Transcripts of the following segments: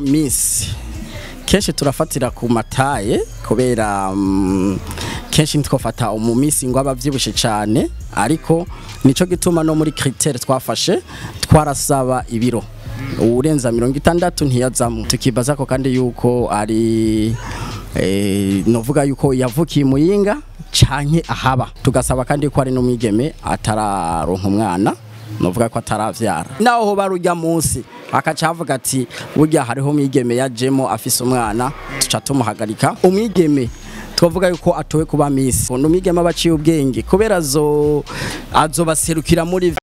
miss kenshi turafatira ku mataye kubera mm, kenshi ntitwafata umumisi ngo aba abyibushe cyane ariko nico gituma no muri critère twafashe twarasaba ibiro urenza mirongo itandatu ntiyazamo tukibaza ko kandi yuko ari eh, novuga yuko yavukiye muyinga canke ahaba tugasaba kandi ko ari n'umwigeme atararonka umwana novuga ko ataravyara naho ho barujya munsi akaca avuga ati burya hariho umwigeme yajemo afise umwana tuca tumuhagarika umwigeme twavuga yuko atowe kuba misi undi umwigeme aba aciye ubwenge kubera azo azobaserukira muri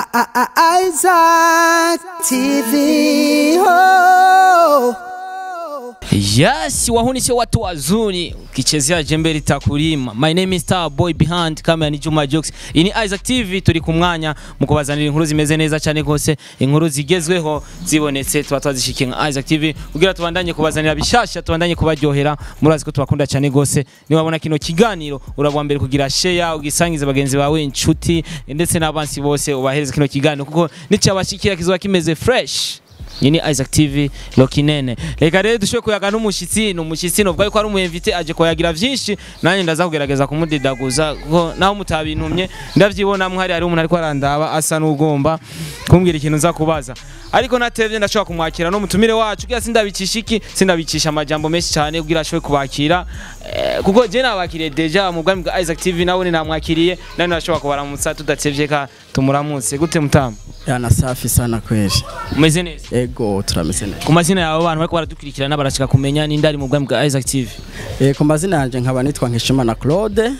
Isaac TV. Oh. Yes, wahunise watu wazuri ukichezea jembe litakulima. My name is Star Boy behind camera ni Juma Jokes. Iyi ni Isaac TV turi ku mwanya mu kubazanira inkuru zimeze neza cyane gose, inkuru zigezweho zibonetse tuba twazishikiye nka Isaac TV kugira tubandanye kubazanira bishasha, tubandanye kubaryohera. Murazi ko tubakunda cyane gose. Ni wabona kino kiganiro urabwa mbere kugira share ugisangiza bagenzi bawe inshuti ndetse n'abansi bose ubahereza kino kiganiro kuko nicyabashikira kizoba kimeze fresh. Iyi ni Isaac TV Lokinene. Reka rero dushobore kuyaga n'umushitsi, ni umushitsi novuga yuko ari umuyemvite aje kuyagira vyinshi, nanjye ndaza kugerageza kumudidaguza kuko naho mutabintumye ndavyibona mwari hari umuntu ariko arandaba asa n'ugomba kumbwira ikintu nza kubaza. Ariko natevye ndashobora kumwakira no mutumire wacu kugira sindabicisha iki, sindabicisha amajambo menshi cyane kugira ashobore kubakira. Eh, kuko je nabakiriye deja mu bwami bwa Isaac TV nawe namwakiriye, nani nashobora kubaramutsa tudatevye ka tumuramutse. Gute mutamu? yana safi sana kweli Umeze neza? ego turameze neza ku mazina yawe abantu bariko baradukurikirana barashaka kumenya ninde ari mu bwami bwa Isaac TV Eh, ku mazina yanjye nkaba nitwa Nkeshimana Claude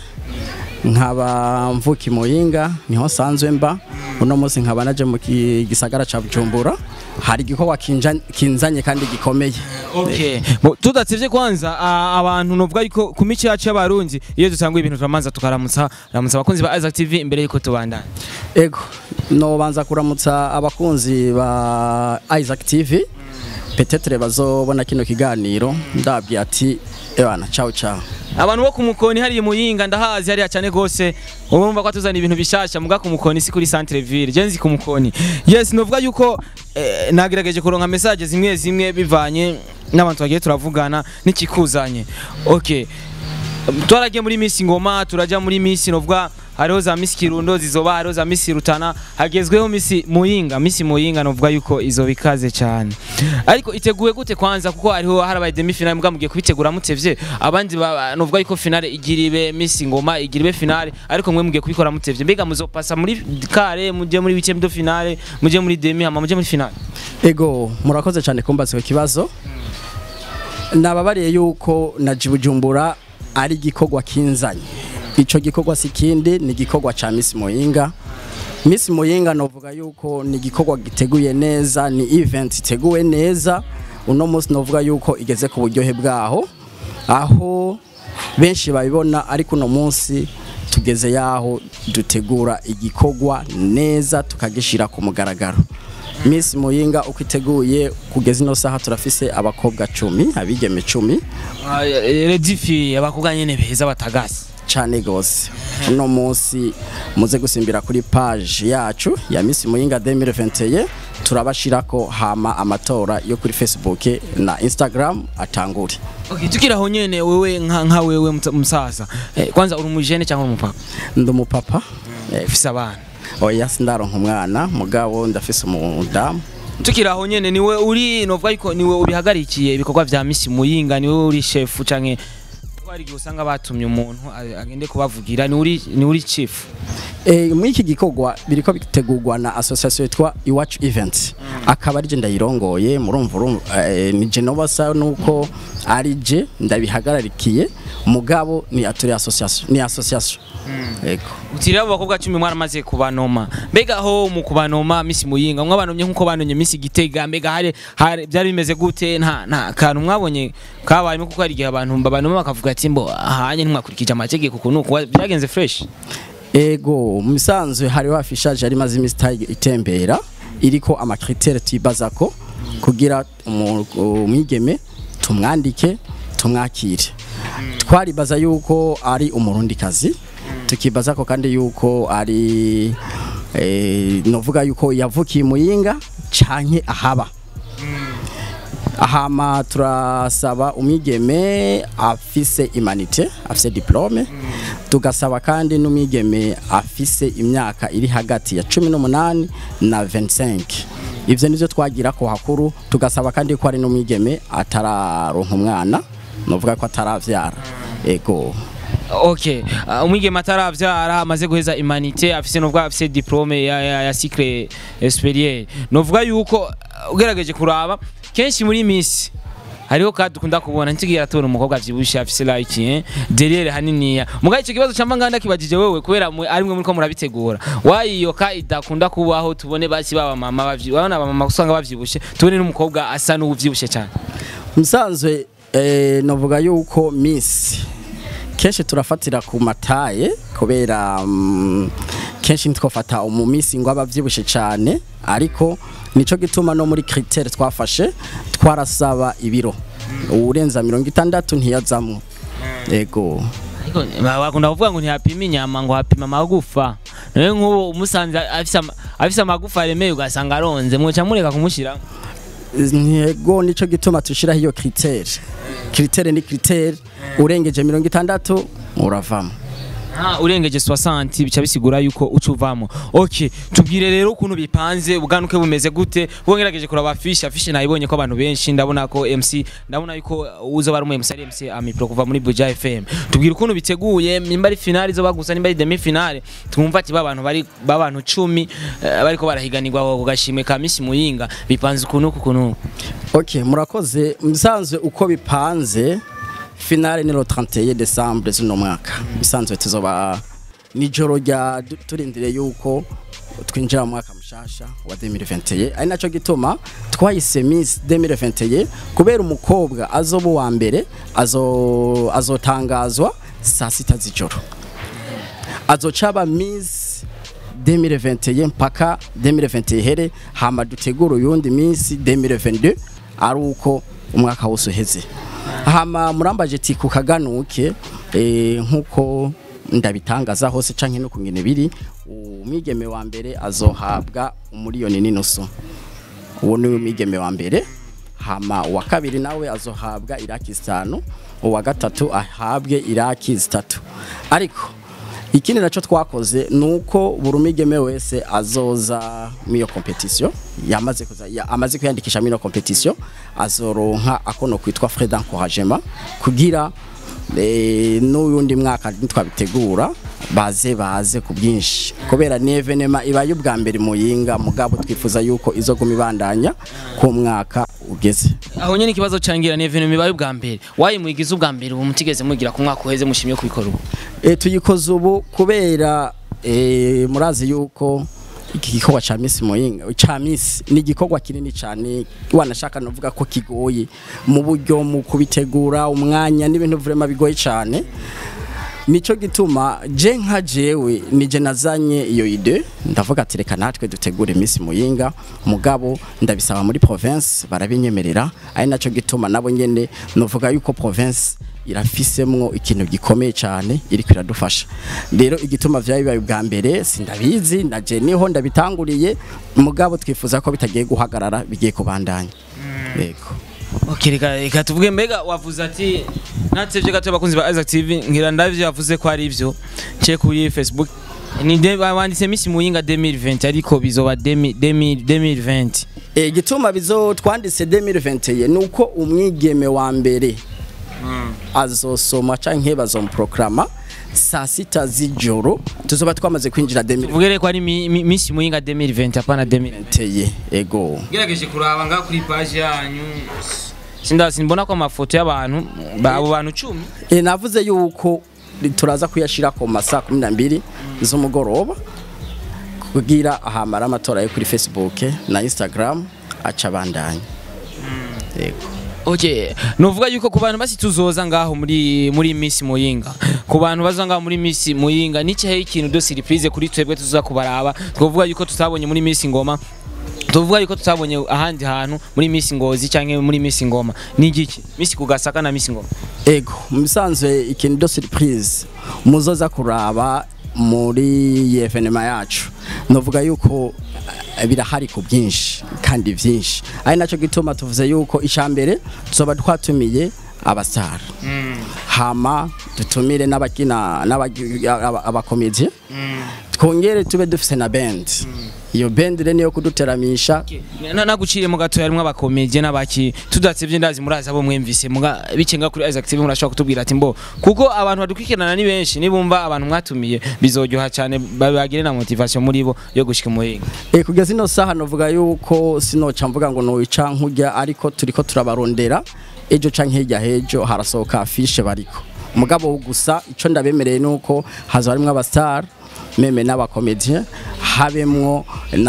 nkaba mvuki muyinga niho sanzwe mba uno munsi nkaba naje mu ki- gisagara ca Bujumbura hari igikorwa kinja- kinzanye kandi gikomeye okay Bo, tudatsivye kwanza a- abantu novuga yuko ku mico yacu y'abarundi iyo dutanguye ibintu turamanza tukaramutsa ramutsa abakunzi ba Isaac TV imbere yuko tubandana ego nobanza kuramutsa abakunzi ba Isaac TV petetre bazobona kino kiganiro ndabwiye ati ebana ciao ciao abantu bo ku mukoni hariya muyinga ndahazi hariya cyane gose urumva ko atuzana ibintu bishasha muga ku mukoni si kuri centre ville je nzi ku mukoni yes novuga yuko eh, nagerageje kuronka message zimwe zimwe bivanye n'abantu bagiye turavugana n'ikikuzanye okay twaragiye muri Miss Ngoma turaja muri Miss novuga hariho za Miss Kirundo zizoba hariho za Miss Rutana hagezweho Miss Muyinga Miss Muyinga novuga yuko izo bikaze cyane ariko iteguye gute kwanza kuko hariho harabaye demi finale mbwa mugiye kubitegura mutevye abandi ba- novuga yuko finale igiribe Miss Ngoma igiribe finale ariko mwe mugiye kubikora mutevye mbega muzopasa muri kare muje muri huitième de finale muje muri demi hama muje muri finale ego murakoze cyane kumbaza icyo kibazo nababariye yuko na Bujumbura ari igikorwa kinzanye icyo gikorwa si kindi ni igikorwa cya Miss Muyinga Miss Muyinga novuga yuko ni igikorwa giteguye neza ni event iteguwe neza uno munsi novuga yuko igeze ku buryohe bwaho aho benshi babibona ariko uno munsi tugeze yaho dutegura igikorwa neza tukagishira ku mugaragaro Miss Muyinga uko iteguye kugeza ino saha turafise abakobwa cumi abigeme cumi redifi abakobwa nyene beza batagasi cane gose uno munsi muze gusimbira kuri page yacu ya Miss Muyinga 2021 turabashirako hama amatora yo kuri Facebook na Instagram atangure Okay, tukira aho nyene wewe nka, nka wewe mta- msasa eh, kwanza uri umujene cyangwa umupapa ndi umupapa eh, ufise abana oya sindaronka umwana mugabo ndafise umudamu tukira aho nyene niwe uri novuga yuko niwe ubihagarikiye ibikorwa vya Miss Muyinga niwe uri chef canke hari igihe usanga batumye umuntu a- agende kubavugira ni uri ni uri chief Eh, muri iki gikorwa biriko bitegurwa na association yitwa Iwacu Events akaba ari je ndayirongoye murumva urumva eh, ni je nobasa nuko ari je ndabihagararikiye mugabo ni aturi association ni association ego utiri abo bakobwa 10 mwaramaze kubanoma mbega ho mu kubanoma Miss Muyinga mwabanomye nkuko banonye Miss Gitega mbega hari hari- byari bimeze gute nta nta kantu mwabonye kabayemo kuko hari igihe abantu babanoma bakavuga ati mbo ahanye ntimwakurikije amategeko kuko nuko byagenze fresh ego mu misanzwe hari wafishaje ari maze imisi itayi- itembera iriko amakritere tuyibazako kugira umu- umwigeme tumwandike tumwakire twaribaza yuko ari umurundikazi tukibaza ko kandi yuko ari eh, novuga yuko yavukiye muyinga canke ahaba hama turasaba umwigeme afise imanite afise diplome tugasaba kandi n'umwigeme afise imyaka iri hagati ya cumi n'umunani na 25 ivyo nivyo twagira ko hakuru tugasaba kandi ko ari n'umwigeme atararonka umwana novuga ko ataravyara ego okay uh, umwigeme ataravyara amaze guheza imanite afise nubwo afise diplome ya, ya, ya cycle superieur novuga yuko uh, ugerageje kuraba kenshi muri misi hariho kandi dukunda kubona ntigira tubona umukobwa avyibushe afise like eh derrière haniniya mugaye ico kibazo camba nganda kibajije wewe kubera mwe ari mwe muriko murabitegura wayiyoka idakunda kubaho tubone basi baba mama bavyi babona aba mama usanga bavyibushe tubone n'umukobwa asa n'uvyibushe cyane musanzwe eh, novuga yuko miss kenshi turafatira ku mataye kubera mm, kenshi ntitwafata umumisi ngo abavyibushe cyane ariko nico gituma no muri critère twafashe twarasaba ibiro urenza mirongo itandatu ntiyazamwo ego ariko bakunda kuvuga ngo ntihapima inyama ngo hapima amagufa nawe nk'ubu umusanze afise ama- afise amagufa aremeye ugasanga aronze mwoca mureka kumushyiramo ntego nico gituma tushiraho iyo critère critère ni critère urengeje mirongo itandatu uravamo Ah, urengeje 60 bica bisigura yuko ucuvamo okay tubwire rero ukuntu bipanze ubwanuke bumeze gute ubwo ngerageje kuraba afishe afishe nayibonye ko abantu benshi ndabona ko MC ndabona yuko uzo bari mu MC ari MC Amipro kuva muri Buja FM tubwire ukuntu biteguye nimba ari finale zo bagusa nimba ari demi finale twumva ati babantu bari babantu 10 eh, bariko barahiganirwa ku gashimwe ka Miss Muyinga bipanze ukuntu uku kuntu ok murakoze musanzwe uko bipanze finale ni lo 31 décembre zino mwaka bisanzwe tuzoba nijoro rya du- turindire yuko twinjira mu mwaka mushasha wa 2021 ari naco gituma twahise Miss 2021 kubera umukobwa azoba uwa mbere azo azotangazwa saa sita z'ijoro azocaba Miss 2021 mpaka 2021 here hama dutegura uyundi minsi 2022 ari uko umwaka wose uheze hama murambaje ati ku kaganuke eh, nkuko ndabitangaza hose canke no kungene biri umwigeme wa mbere azohabwa umuriyoni n'inusu uwo ni umwigeme wa mbere hama uwa kabiri nawe azohabwa iraki zitanu uwa gatatu ahabwe iraki zitatu ariko ikindi nacyo twakoze ni uko buri umwigeme wese azoza muri iyo competition yamaze kuza ya, amaze kwiyandikisha muri iyo competition azoronka akono kwitwa frais d'encouragement kugira eh, n'uyundi mwaka ntitwabitegura baze baze ku bwinshi kubera ni evenema ibaye ubwa mbere muyinga mugabo twifuza yuko izoguma ibandanya ku mwaka ugeze aho nyene ikibazo cangira ni evenement bibaye ubwa mbere wayi mwigize ubwa mbere ubu mutigeze mugira ku mwaka uheze mushimye kubikora ubu e, tuyikoze ubu kubera e, murazi yuko iki gikorwa ca Miss Muyinga ca Miss ni igikorwa kinini cyane wanashaka novuga ko kigoye mu buryo mu kubitegura umwanya n'ibintu vraiment bigoye cyane nico gituma je nka jewe nije nazanye iyo ide ndavuga ati reka natwe dutegure Miss Muyinga mugabo ndabisaba muri province barabinyemerera ari naco gituma nabo nyene novuga yuko province irafisemwo ikintu gikomeye cyane iri kwiradufasha rero igituma vyabibaye bwa mbere sindabizi naje niho ndabitanguriye mugabo twifuza ko bitagiye guhagarara bigiye kubandanya yego Okay, reka reka tuvuge mbega wavuze ati natsevye gato bakunzi ba Isaac TV ngira ndavyo yavuze ko ari ivyo cye kuri Facebook ni de wanditse Miss Muyinga 2020 ariko bizoba 2020 E, gituma bizo twanditse 2021 nuko umwigeme wa mbere azosoma canke bazomprograma saa sita z'ijoro tuzoba twamaze kwinjira 2021 tuvugere ko ari mi- mi- Miss Muyinga 2020 apana 2020 ego gerageje kuraba nga kuri page yanyu sinda simbona ko amafoto y'abantu ba- abo bantu 10 e, navuze yuko turaza kuyashira ku masaa kumi na mbiri z'umugoroba kugira ahamara amatora yo kuri Facebook na Instagram aca bandanya yego Okay, nuvuga yuko ku bantu basi tuzoza ngaho muri muri Miss Muyinga. Ku bantu baza ngaho muri Miss Muyinga ni cyahe ikintu do surprise kuri twebwe tuza kubaraba. Twovuga yuko tutabonye muri Miss Ngoma. Tuvuga yuko tutabonye ahandi hantu muri Miss Ngozi canke muri Miss Ngoma. Ni igiki? Miss Kugasaka na Miss Ngoma. ego musanzwe ikintu do surprise muzoza kuraba muri iyi evenema yacu novuga yuko eh, birahari ku bwinshi kandi byinshi ari nacyo gituma tuvuze yuko icambere tuzoba twatumiye abastar hama dutumire n'abakina n'abagi- aba- abakomedi twongere tube dufise na band iyo band rero niyo kuduteramisha Na- naguciye mu gato yarimwe abakomedie n'abaki tudatsevye ndazi murazi abo mwemvise muga bicenga kuri Isaac TV murashobora kutubwira ati mbo kuko abantu badukurikirana ni benshi nibumva abantu mwatumiye bizoryoha cyane bagire na motivation muri bo yo gushika muhinga E, kugeza ino saha novuga yuko sinoca mvuga ngo nowica nkurya ariko turiko turabarondera ejo canke hirya hejo harasohoka afishe bariko mugabo gusa ico ndabemereye nuko haza harimwo abastar meme n'abakomedien habemwo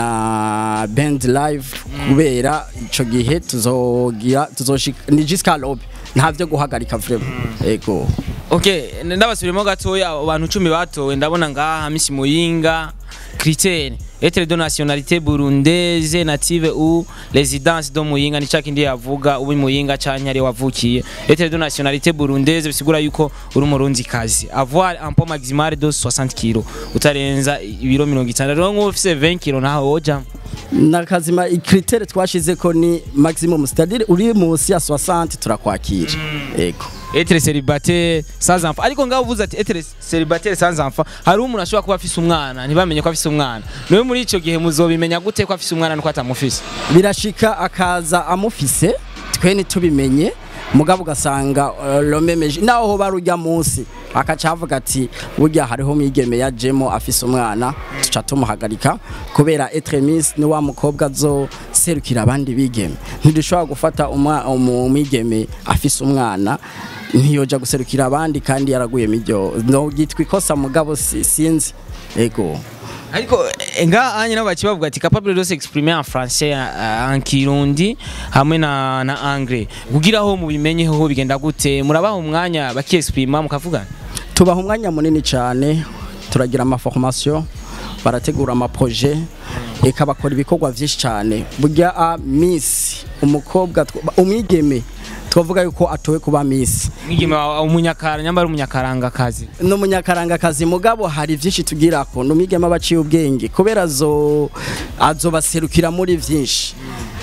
na band live kubera ico gihe tuzogira tuzoshika ni jusqu'à l'aube nta vyo guhagarika vraiment ego Okay, ndabasubiremo gatoya abantu 10 batowe ndabona ngaha Misi Muyinga critère être de nationalité burundaise native ou résidence do Muyinga ni cakindi yavuga ubu Muyinga canke ari wavukiye être de nationalité burundaise bisigura yuko uri umurundi kazi avoir un poids maximal de 60 kg utarenza ibiro 60 rero nk'ufise 20 kg naho woja nakazima ikritere twashizeko ni maximum c'est-à-dire uri munsi ya 60 turakwakira ego être célibataire sans enfant ariko ngaho uvuze ati être célibataire sans enfant hari umuntu ashobora kuba afise umwana ntibamenye ko afise umwana niwe muri ico gihe muzobimenya gute ko afise umwana nuko atamufise birashika akaza amufise twe ntitubimenye mugabo ugasanga uh, lomemeje naho ho barujya munsi akaca avuga ati burya hariho umwigeme yajemo afise umwana tuca tumuhagarika kubera etremis ni wa mukobwa zo serukira abandi bigeme ntidushobora gufata umwa- umu- umwigeme afise umwana ntiyoja guserukira abandi kandi yaraguye miryo no gitwa ikosa mugabo si- sinzi ego ariko eh, ngaha anye nabo bakibavuga ati capable de s'exprimer en français euh, en kirundi hamwe na na anglais kugira aho mubimenye ho bigenda gute murabaha umwanya bakiexprima mukavugana tubaha umwanya munini cyane turagira amaformation barategura amaproje eka bakora ibikorwa byinshi cyane burya a miss umukobwa tw- umwigeme twavuga yuko atowe kuba miss mwigeme wa- umunyakara nyambara umunyakaranga kazi n'umunyakarangakazi mugabo hari byinshi tugira ko n'umwigeme aba aciye ubwenge kubera azo azobaserukira muri byinshi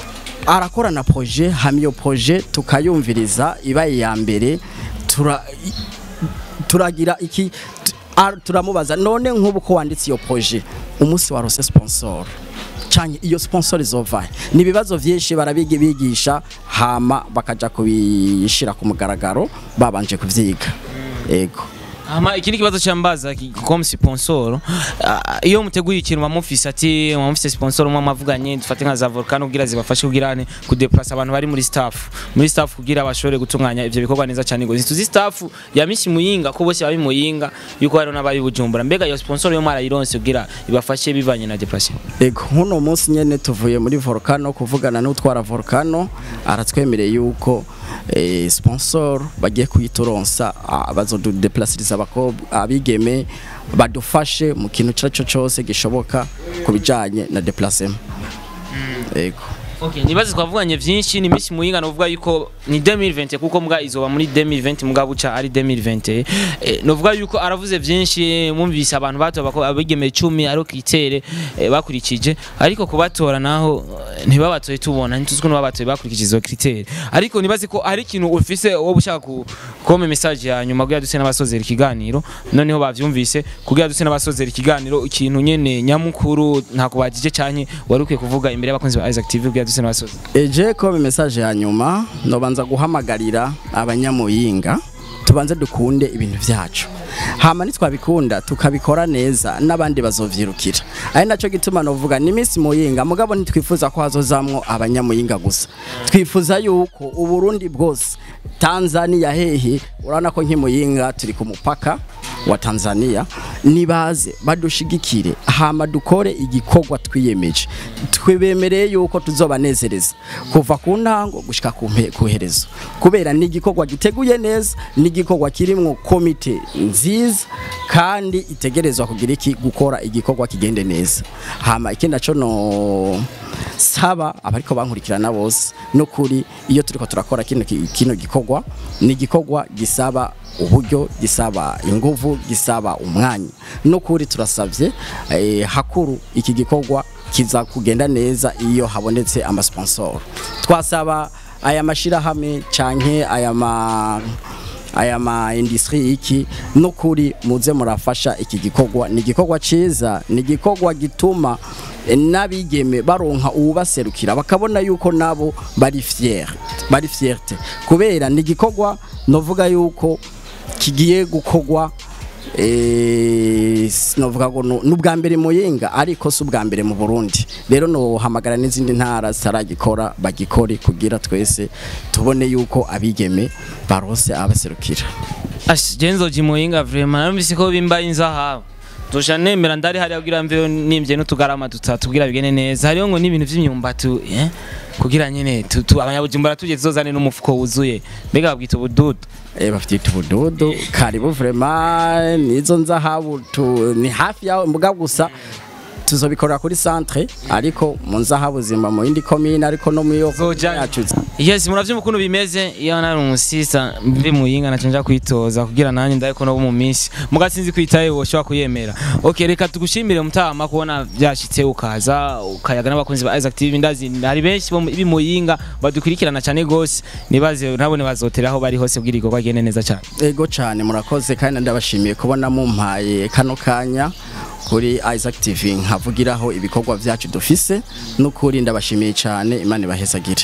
arakora na proje hama iyo proje tukayumviriza ibaye iya mbere tura i- turagira iki t- a- turamubaza none nk'ubu ko wanditse iyo proje umunsi warose sponsor canke iyo sponsor izova ni ibibazo vyinshi barabigi bigisha hama bakaja kubishira ku mugaragaro babanje kuvyiga ego Ama ikindi kibazo cyambaza comme sponsor ah, iyo muteguye ikintu bamufise ati bamufise sponsor umwe amavuganye dufate nka za volcano kugira zibafashe kugira ne ku déplacer abantu bari muri staff muri staff kugira bashobore gutunganya ivyo bikorwa neza cyane ngo tuzi staff ya Miss Muyinga ko bose bari Muyinga yuko hari n'abari Bujumbura mbega iyo sponsor yo mwarayironse kugira ibafashe bivanye na déplacer ego nkuno munsi nyene tuvuye muri volcano kuvugana n'utwara volcano aratwemereye yuko eh, sponsor bagiye kuyituronsa ah, bazodudeplasiriza abakobwa abigeme badufashe mu kintu cyo cyo cyose gishoboka ku bijanye na déplacement ego Okay, nibaze twavuganye vyinshi ni Miss Muyinga novuga yuko ni 2020 kuko mbwa izoba muri 2020 mbwa buca ari 2020 eh, novuga yuko aravuze vyinshi mwumvise abantu bato bako abigeme 10 ari kitere eh, bakurikije ariko kubatora naho eh, ntibabatoye tubona ntituziko n'abatoye bakurikije izo critère ariko nibaze ko ari ikintu ufise wo bushaka ku kome message ya nyuma kugira duse n'abasozera ikiganiro noneho bavyumvise kugira duse n'abasozera ikiganiro ikintu nyene nyamukuru nta kubajije canke wari ukwiye kuvuga imbere y'abakunzi ba Isaac TV kugira duse n'abasozera eje ko message ya nyuma nobanza guhamagarira abanyamuyinga tubanze dukunde ibintu vyacu hama nitwabikunda tukabikora neza n'abandi bazovyirukira ari naco gituma novuga ni Miss Muyinga mugabo ntitwifuza ko hazozamwo abanyamuyinga gusa twifuza yuko uburundi bwose Tanzania hehe urabona ko nk'imuyinga turi ku mupaka wa Tanzania nibaze badushigikire hama dukore igikorwa twiyemeje twibemereye yuko tuzobanezereza kuva ku ntango gushika ku mpe- ku herezo kubera ni igikorwa giteguye neza ni igikorwa kirimwo komite nziza kandi itegerezwa kugira iki gukora igikorwa kigende neza hama ikindi naco no saba abariko bankurikirana bose no kuri iyo turiko turakora kino ki- kino gikorwa ni igikorwa gisaba uburyo gisaba inguvu gisaba umwanya no kuri turasavye eh, hakuru iki gikorwa kiza kugenda neza iyo habonetse amasponsor twasaba aya mashirahamwe canke aya ma aya ma industry iki nukuri muze murafasha iki gikorwa ni igikorwa ciza ni igikorwa gituma eh, n'abigeme baronka uwubaserukira bakabona yuko nabo bari fier bari fierte kubera ni igikorwa novuga yuko kigiye gukorwa eh, sinovuga ngo nu- n'ubwa mbere muyinga ariko si ubwa mbere mu Burundi rero nohamagara n'izindi ntara zitaragikora bagikore kugira twese tubone yuko abigeme barose abaserukira Ash, Genzo Jimoyinga vraiment narumvise ko bimba inzahabu Dusha nemera ndari hari kugira mveyo nimvye n'utugarama dutatu kugira bigene neza hariho ngo n'ibintu vy'imyumbati eh kugira nyene tu- tu- abanyabujumbura tuje tuzozane n'umufuko wuzuye mbega babwita ubududu eh bafite ubudodo karibu vraiment nizo nzahabu tu- ni hafi yaho mbuga gusa tuzobikorera kuri centre ariko mu nzahabu zimba mu yindi commune ariko no mu yo Zoja- yacu Yes muravyo ukuntu bimeze iyo nari umusisa mbi muyinga naco nja kwitoza kugira nanjye ndayiko no mu minsi mugatsinzi kwitaye woshobora kuyemera okay reka tugushimire mutama kubona byashitse ukaza ukayaga n'abakunzi ba Isaac TV ndazi hari benshi bo mu- bimuyinga badukurikirana cyane gose nibaze nabone bazoteraho bari hose kugira igikorwa gende neza cyane ego cyane murakoze kandi ndabashimiye kubona mumpaye kano kanya kuri Isaac TV nkavugiraho ibikorwa byacu dufise n'ukuri ndabashimiye cyane imana ibahezagire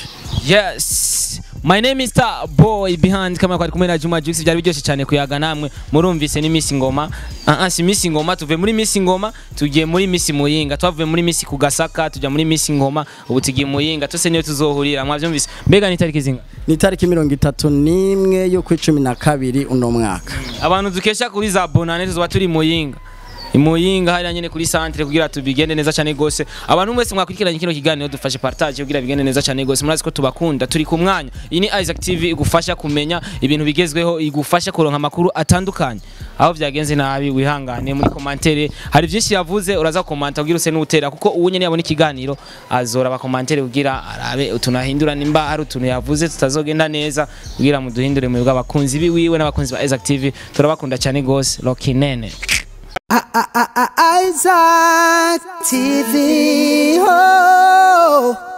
Yes. My name is Star Boy behind kama kwari kumwe na Juma Jux byari byose cyane kuyaga namwe murumvise ni Miss Ngoma. Ah ah si Miss Ngoma tuve muri Miss Ngoma tugiye muri Miss Muyinga twavuye muri Miss Kugasaka tujya muri Miss Ngoma ubu tugiye Muyinga tose niyo tuzohurira mwavyumvise mbega ni tariki zinga ni itariki mirongo itatu n'imwe yo kuri cumi na kabiri uno mwaka abantu dukesha kuri za bonane tuzoba turi Muyinga imuyinga hariya nyene kuri centre kugira tubigende neza cyane gose abantu mwese mwakurikiranye kino kiganiro dufashe partage kugira bigende neza cyane gose murazi ko tubakunda turi ku mwanya iyi ni Isaac TV igufasha kumenya ibintu bigezweho igufasha kuronka amakuru atandukanye aho byagenze nabi wihangane muri commentaire hari byinshi yavuze uraza komanta kugira use n'utera kuko ubu nyene yabona ikiganiro azora ba commentaire kugira arabe utunahindura nimba hari utuntu yavuze tutazogenda neza kugira muduhindure mu bw'abakunzi biwiwe n'abakunzi ba Isaac TV turabakunda cyane gose Lokinene Isaac TV. Oh.